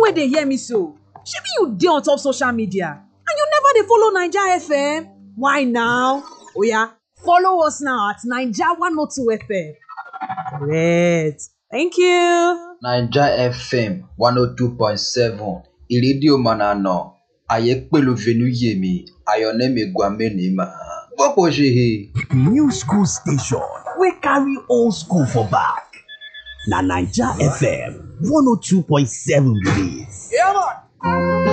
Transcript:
wey dey hear me so shebi you dey on top social media and you never dey follow naija fm why now oya follow us now at naija 102 fm correct thank you. naija fm one oh two point seven ìrédíò mọ̀nàná àyè pẹ̀lú venuyemi ayọ̀nẹ́mi gwamenima gbọ́pọ̀ ṣe he. new school station wey carry old school for back na naija fm 102.7 be dis. Yeah, man.